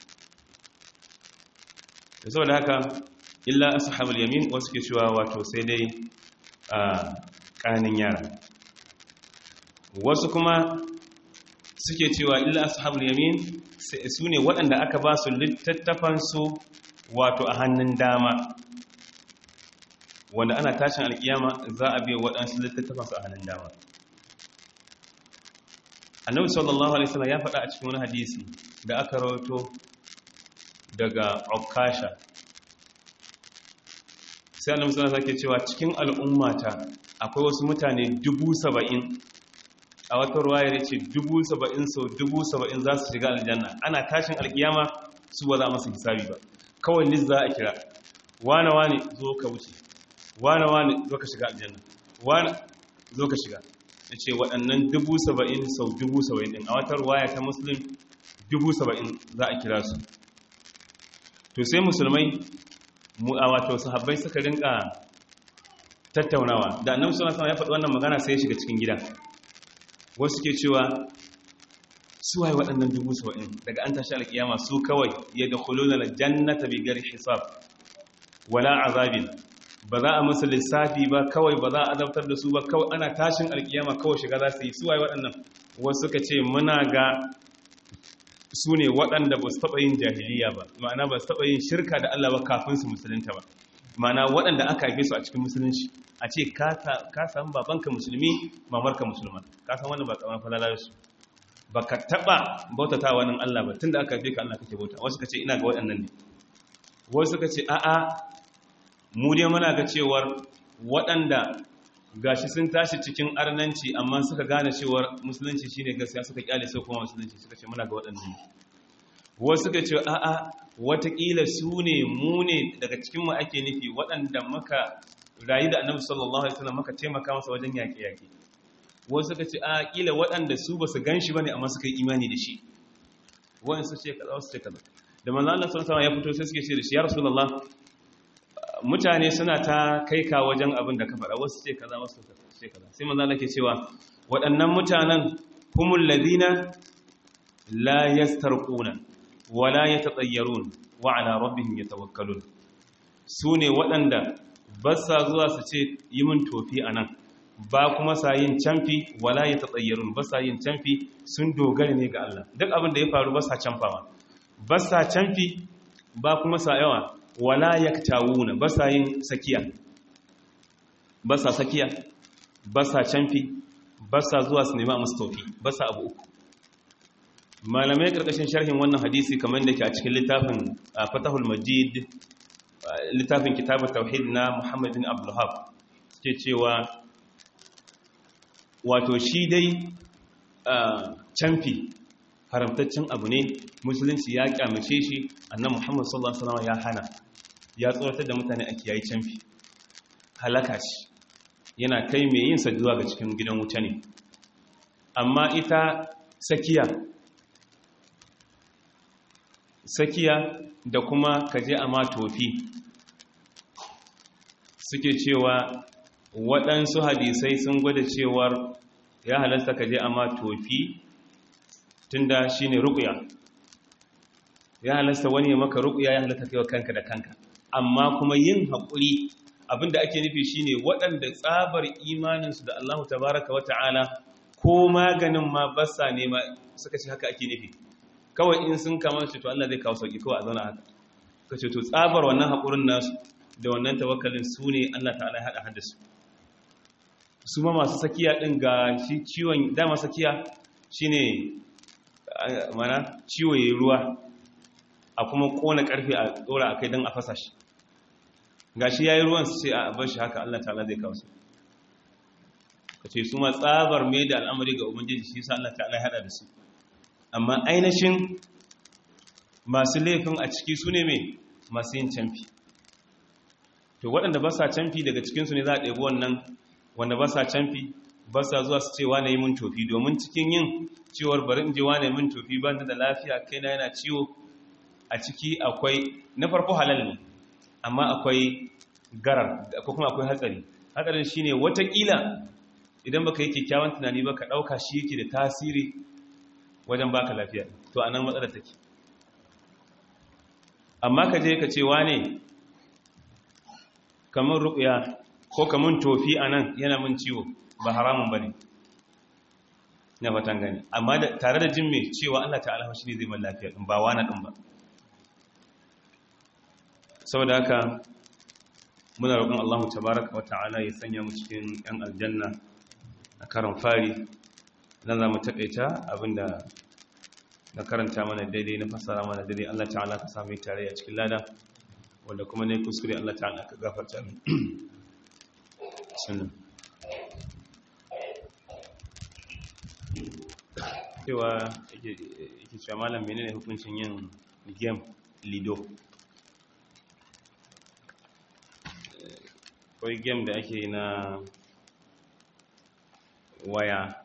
da saboda haka illa ashabul yamin wasu ke cewa wato sai dai a ƙanin yara wasu kuma suke cewa illa ashabul yamin su ne waɗanda aka ba su littattafansu wato a hannun dama wanda ana tashin alkiyama za a biya waɗansu littattafansu a hannun dama annabi sallallahu alaihi wasallam ya faɗa a cikin wani hadisi da aka rawato daga Okasha sai annabi sallallahu alaihi cewa cikin al'ummata akwai wasu mutane dubu saba'in a wata ruwaya ya ce dubu saba'in sau dubu saba'in za su shiga aljanna ana tashin alkiyama su ba za masu hisabi ba kawai nis za a kira wane wane zo ka wuce wane wane zo ka shiga aljanna wane zo ka shiga ya ce waɗannan dubu saba'in sau dubu saba'in ɗin a wata ruwaya ta musulun dubu saba'in za a kira su to sai musulmai a wato sahabbai suka rinka tattaunawa da annabi sallallahu alaihi ya faɗi wannan magana sai ya shiga cikin gida wasu ke cewa su waye waɗannan dubu saba'in daga an tashi alkiyama su kawai ya da kuluna aljannata bi gari hisab wala azabin ba za a musu lissafi ba kawai ba za a azabtar da su ba kawai ana tashin alkiyama kawai shiga za su yi su waye waɗannan wasu suka ce muna ga su ne waɗanda ba su taɓa yin jahiliya ba ma'ana ba su taɓa yin shirka da Allah ba kafin su musulunta ba ma'ana waɗanda aka haife su a cikin musulunci a ce ka samu babanka musulmi mamarka musulma ka san wannan ba kamar falalar su ba ka taɓa bautata wani Allah ba tun da aka haife ka Allah kake bauta wasu ka ce ina ga waɗannan ne wasu ka ce a'a mu dai muna ga cewar waɗanda gashi sun tashi cikin arnanci amma suka gane cewar musulunci shine gaskiya suka kyale sai kuma musulunci suka ce muna ga waɗannan wasu suka ce a'a watakila su ne mu ne daga cikin mu ake nufi waɗanda muka rayu da annabi sallallahu alaihi wasallam muka taimaka masa wajen yaƙe yaƙe wasu suka ce a kila waɗanda su ba su gan shi bane amma suka yi imani da shi waɗansu ce kaza wasu ce kaza da manzo Allah sallallahu alaihi wasallam ya fito sai suke ce da shi ya rasulullah mutane suna ta kai ka wajen abin da ka faɗa wasu ce kaza wasu ce kaza sai manzo Allah ke cewa waɗannan mutanen humul ladina la yastarquna wa la yatatayyarun wa ala rabbihim yatawakkalun sune waɗanda ba sa zuwa su ce yi min tofi anan ba kuma sa yin canfi wala yatatayyarun ba sa yin canfi sun dogara ne ga Allah duk abin da ya faru ba sa canfawa ba sa canfi ba kuma sa yawa wala yaktawuna ba sa yin sakiya ba sa sakiya ba sa canfi ba sa zuwa su nema musu tofi ba sa abu uku malamai karkashin sharhin wannan hadisi kamar da ke a cikin littafin fatahul majid littafin kitabun tauhid na muhammad bin abdullahab suke cewa wato shi dai canfi haramtaccen abu ne musulunci ya kyamace shi annan muhammad sallallahu alaihi wasallam ya hana ya tsoratar da mutane a kiyayi canfi halaka shi yana kai mai yin zuwa ga cikin gidan wuta ne amma ita sakiya sakiya da kuma kaje a ma tofi suke cewa waɗansu hadisai sun gwada cewar ya halasta kaje a ma tofi tunda shine ruqya ya halasta wani ya maka ruqya ya halasta kai wa kanka da kanka amma kuma yin haƙuri abinda ake nufi shine waɗanda tsabar imaninsu da Allah tabaraka wa ta'ala ko maganin ma basa nema suka ce haka ake nufi kawai in sun kama shi to Allah zai kawo sauki kawai a zauna haka ka ce to tsabar wannan haƙurin nasu da wannan tawakkalin su ne Allah ta'ala ya haɗa hada su su ma masu sakiya ɗin ga shi ciwon dama sakiya shine mana ciwo yayi ruwa a kuma kona karfe a dora akai don a fasa shi gashi yayi ruwan su ce a bar shi haka Allah ta'ala zai kawo su kace su ma tsabar mai da al'amari ga ubangiji shi yasa Allah ta'ala ya hada da su amma ainihin masu laifin a ciki su ne mai masu yin canfi to waɗanda ba sa canfi daga cikinsu ne za a ɗebi wannan wanda ba sa canfi ba sa zuwa su ce wane yi mun tofi domin cikin yin ciwar bari in je wane mun tofi ba da lafiya kai na yana ciwo a ciki akwai na farko halal ne amma akwai garar ko kuma akwai hatsari hatsarin shine watakila idan baka yi kyakkyawan tunani ba ka ɗauka shi yake da tasiri wajen baka lafiya to anan matsalar take amma ka je ka ce wane kamar ruƙuya ko kamar tofi a nan yana min ciwo ba haramun ba ne na fatan gani amma tare da jin mai cewa Allah ta'ala shi ne zai man lafiya ɗin ba wani ɗin ba saboda haka muna roƙon Allah tabaraka wa ta'ala ya sanya mu cikin ‘yan aljanna a karon fari nan za mu taƙaita abinda na karanta mana daidai na fasara mana daidai Allah ta'ala ka sami tare a cikin lada wanda kuma ne kuskure Allah ta'ala ka gafarta min sunan cewa yake cewa malam menene hukuncin yin game lido kawai game da ake na waya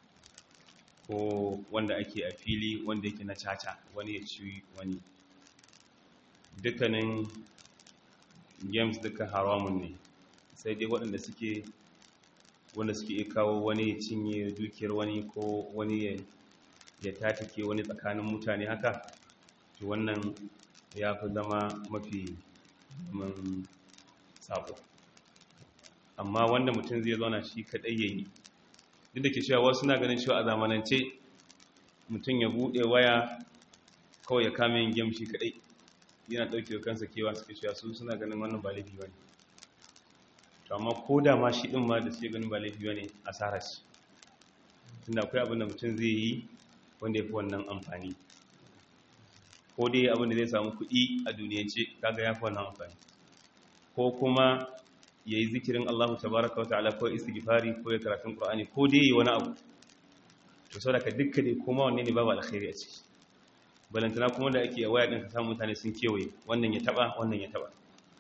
ko wanda ake a fili wanda yake na caca wani ya ci wani dukkanin games duka haramun ne sai dai waɗanda suke wanda suke iya kawo wani ya cinye dukiyar wani ko wani ya tatake wani tsakanin mutane haka to wannan ya fi zama mafi man sabo amma wanda mutum zai zauna shi kaɗai ya yi duk da ke cewa wasu na ganin cewa a zamanance mutum ya buɗe waya kawai ya kame yin game shi kaɗai yana ɗauke kansa kewa suke cewa su suna ganin wannan ba laifi ba ne to amma ko da ma shi ɗin ma da suke ganin ba laifi ba ne asara ce tunda akwai abin da mutum zai yi wanda ya fi wannan amfani ko dai abin da zai samu kuɗi a duniyance kaga ya fi wannan amfani ko kuma ya yi zikirin Allah tabaraka wa ta'ala ko istighfari ko ya karatun Qur'ani ko dai yi wani abu to saboda dukka dai kuma wanne ne babu alkhairi a ciki balantana kuma da ake waya din ka samu mutane sun kewaye wannan ya taba wannan ya taba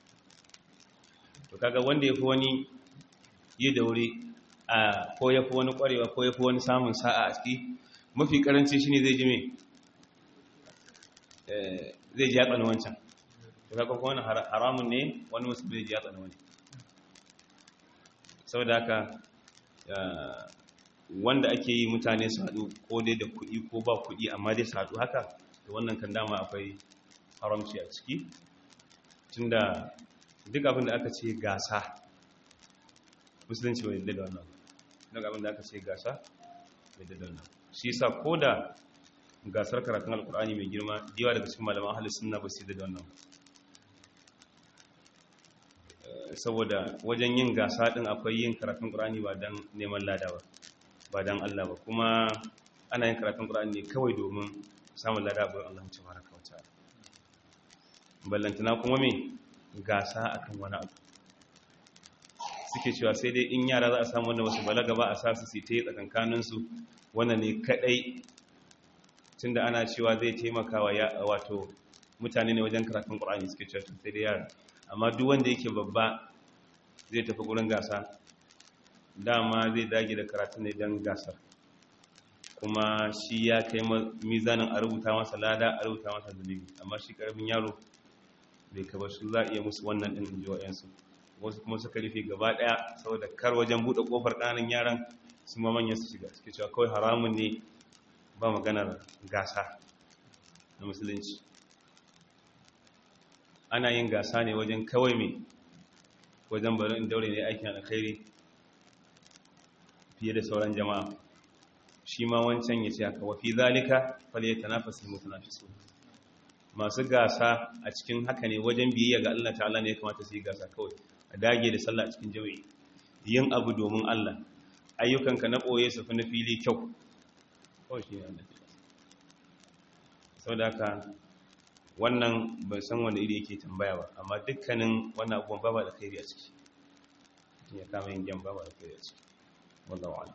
to kaga wanda yafi wani yi da wuri a ko yafi wani kwarewa ko yafi wani samun sa'a a ciki mafi karanci shine zai ji me eh zai ji ya tsana wancan to kaga ko wannan haramun ne wani musulmi zai ji ya tsana wani saboda haka wanda ake yi mutane su haɗu ko dai da kuɗi ko ba kuɗi amma dai su haɗu haka da wannan kan dama akwai haramci a ciki tunda duk abin da aka ce gasa musulunci bai yadda da wannan duk abin da aka ce gasa bai yadda da wannan shi yasa ko da gasar karatun alkur'ani mai girma yawa daga cikin malaman ahalus sunna ba su yadda da wannan saboda wajen yin gasa din akwai yin karatun Qur'ani ba dan neman lada ba ba dan Allah ba kuma ana yin karatun Qur'ani ne kawai domin samun lada ga Allah tabaraka wa ta'ala ballantana kuma me gasa akan wani abu suke cewa sai dai in yara za a samu wanda wasu balaga ba a sa su ta yi tsakankanin su wannan ne kadai tunda ana cewa zai taimaka wa wato mutane ne wajen karatun Qur'ani suke cewa sai dai yara amma duk wanda yake babba zai tafi gurin gasa dama zai dage da karatu ne don gasar kuma shi ya kai mizanin a rubuta masa lada a rubuta masa zunubi amma shi karamin yaro bai kaba su za a iya musu wannan ɗin inji wa'yansu wasu kuma suka rufe gaba ɗaya saboda kar wajen buɗe ƙofar ƙananan yaran su ma manyan su shiga suke cewa kawai haramun ne ba maganar gasa na musulunci ana yin gasa ne wajen kawai mai wajen bari in daure ne aikin alkhairi fiye da sauran jama'a shi ma wancan ya ce haka wafi zalika fal ya tanafasi mutanafisu masu gasa a cikin haka ne wajen biyayya ga Allah ta'ala ne ya kamata su yi gasa kawai a dage da sallah cikin jami'i yin abu domin Allah ayyukanka na ɓoye su fi na fili kyau kawai shi ne annabi saboda haka wannan ban san wanda iri yake tambaya ba amma dukkanin wannan abubuwan ba ba da kai a ciki ya kama yin gyan ba ba da kai a ciki wallahu a'lam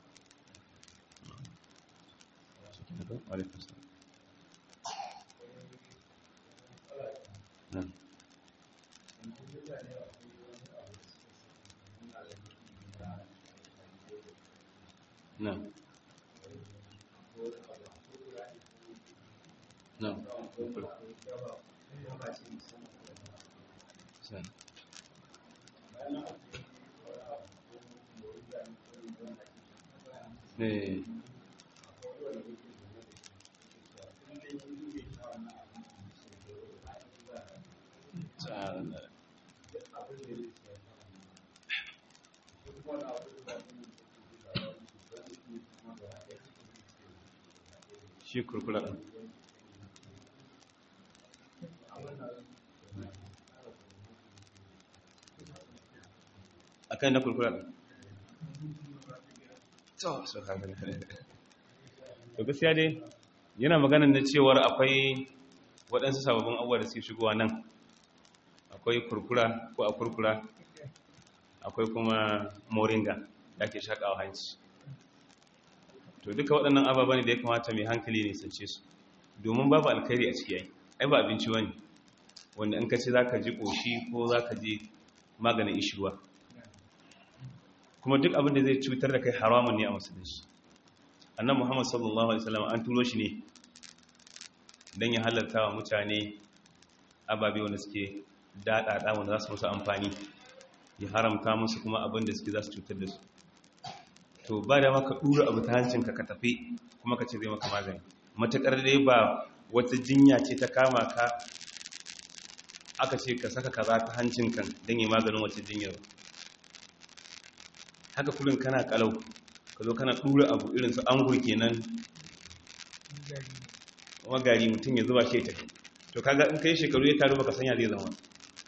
نعم نعم eh shi kurkula ɗin a kan na kurkula ɗin to gaskiya dai yana maganin na cewar akwai waɗansu sababbin abubuwa da suke shigowa nan akwai kurkura ko a kurkura akwai kuma moringa da ake shaƙawa hanci to duka waɗannan ababa ne da ya kamata mai hankali ne sance su domin babu alkhairi a ciki ai ai ba abinci wani wanda in ka ce za ka ji ƙoshi ko za ka ji maganin ishirwa kuma duk abin da zai cutar da kai haramun ne a musulunci annan muhammad sallallahu alaihi wasallam an turo shi ne don ya halarta wa mutane ababe wanda suke daɗaɗa wanda za su musu amfani ya haramta musu kuma abin da suke za su cutar da su to ba da maka ɗura abu ta hancinka ka tafi kuma ka ce zai maka magani matuƙar dai ba wata jinya ce ta kama ka aka ce ka saka kaza ta hancinka don yi maganin wata jinyar haka kullum kana kalau ka zo kana ɗura abu irin su angur kenan kuma gari mutum ya zuba shi tafi to kaga in kai shekaru ya taru baka sanya zai zama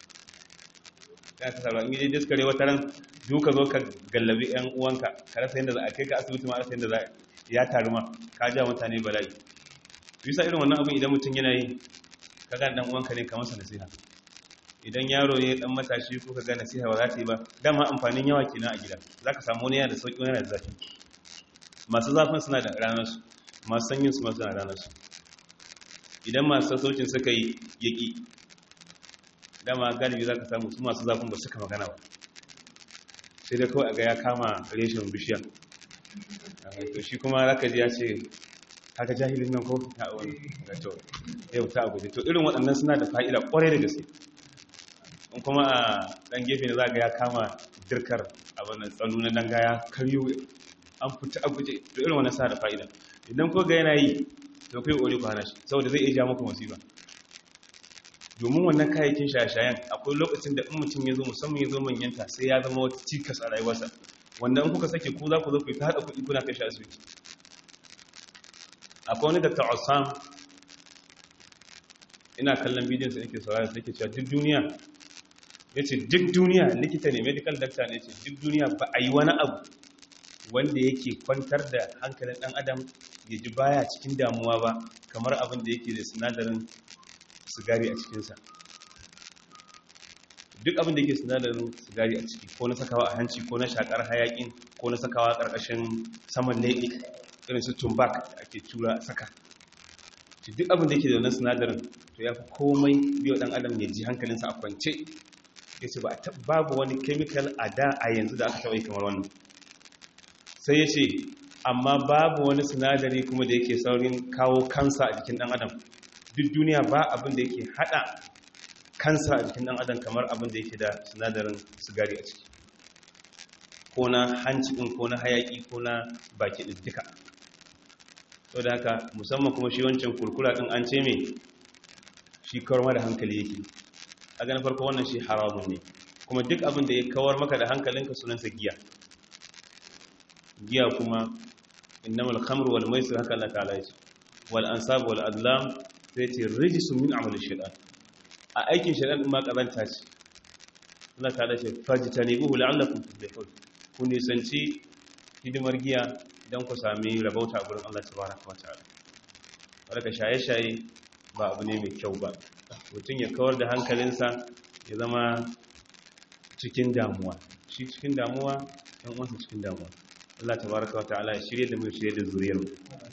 ya ka sarwa in yi diskare wata ran duka zo ka gallabi yan uwanka ka rasa yadda za a kai ka asibiti ma rasa yadda za ya taru ma ka ja mutane bala'i bisa irin wannan abin idan mutum yana yi ka ga dan uwanka ne kamar sa nasiha idan yaro ne dan matashi ko ka ga nasiha ba za ta yi ba dama amfanin yawa kenan a gida zaka samu wani yana da sauki wani yana da zafi masu zafin suna da ranar su masu sanyin su ma suna da ranar su idan masu sassaucin suka yi yaki dama galibi za ka samu su masu zafin ba suka magana ba sai da kawai a ga ya kama reshen bishiya to shi kuma za ka ji ya ce haka jahilin nan ko ta wani ga to yau ta abu to irin waɗannan suna da fa'ida ƙwarai da gaske in kuma a ɗan gefe ne za ga ya kama dirkar abin tsanu na danga ya karyo an fita a guje to irin wannan suna da fa'ida idan ko ga yana yi to kai ƙori ku hana shi saboda zai iya ja muku musiba domin wannan kayayyakin shaye-shayen akwai lokacin da in mutum ya zo musamman ya zo manyanta sai ya zama wata cikas a rayuwarsa wanda in kuka sake ku za ku zo ku ta haɗa kuɗi kuna kai shi asibiti akwai wani dr osam ina kallon bidiyon sa nake saurara sai ke cewa duk duniya ya ce duk duniya likita ne medical doctor ne ce duk duniya ba a yi wani abu wanda yake kwantar da hankalin ɗan adam ya ji baya cikin damuwa ba kamar abin da yake da sinadarin sigari a cikinsa duk abin da yake sinadarin sigari a ciki ko na sakawa a hanci ko na shakar hayakin ko na sakawa ƙarƙashin saman leɓe irin su tumbak da ake tura a saka duk abin da yake da wannan sinadarin to ya fi komai biyo ɗan adam ya ji hankalinsa a kwance ya ce babu wani chemical a da a yanzu da aka taɓa yi kamar wannan sai ya ce amma babu wani sinadari kuma da yake saurin kawo kansa a jikin ɗan adam duk duniya ba abin da yake hada kansa a jikin dan adam kamar abin da yake da sinadarin sigari a ciki ko na hanci din ko na hayaki ko na baki din duka to da haka musamman kuma shi wancan kurkura din an ce me shi kawar da hankali yake a ganin farko wannan shi haramun ne kuma duk abin da ya kawar maka da hankalinka sunansa giya giya kuma innamal khamru wal maisir haka Allah ta'ala ya ce wal ansab wal adlam sai ce rijisun min amalin shaidan a aikin shaidan ma kazanta ce Allah ta dace fajita ne buhu la'allakum tuflihun ku nisanci hidimar giya don ku sami rabauta a gurin Allah tabaraka wa ta'ala wadaka shaye-shaye ba abu ne mai kyau ba mutum ya kawar da hankalinsa ya zama cikin damuwa shi cikin damuwa yan uwansa cikin damuwa Allah tabaraka wa ta'ala ya shirye da mu shirye da zuriyar mu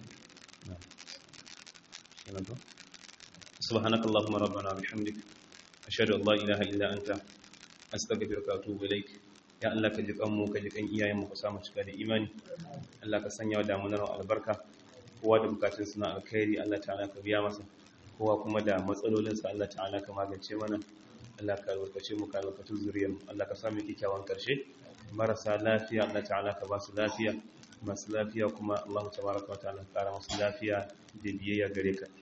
سبحانك اللهم ربنا وبحمدك أشهد أن لا إله إلا أنت أستغفرك وأتوب إليك ya Allah ka ji kanmu ka ji kan iyayenmu ka samu cika da imani Allah ka sanya wa damunar albarka kowa da bukatun suna alkhairi Allah ta'ala ka biya masa kowa kuma da matsalolinsa Allah ta'ala ka magance mana Allah ka albarkace mu ka albarkaci zuriyar mu Allah ka samu kikkiawan karshe marasa lafiya Allah ta'ala ka ba su lafiya masu lafiya kuma Allah tabaraka wa ta'ala ka kara musu lafiya da biyayya gare ka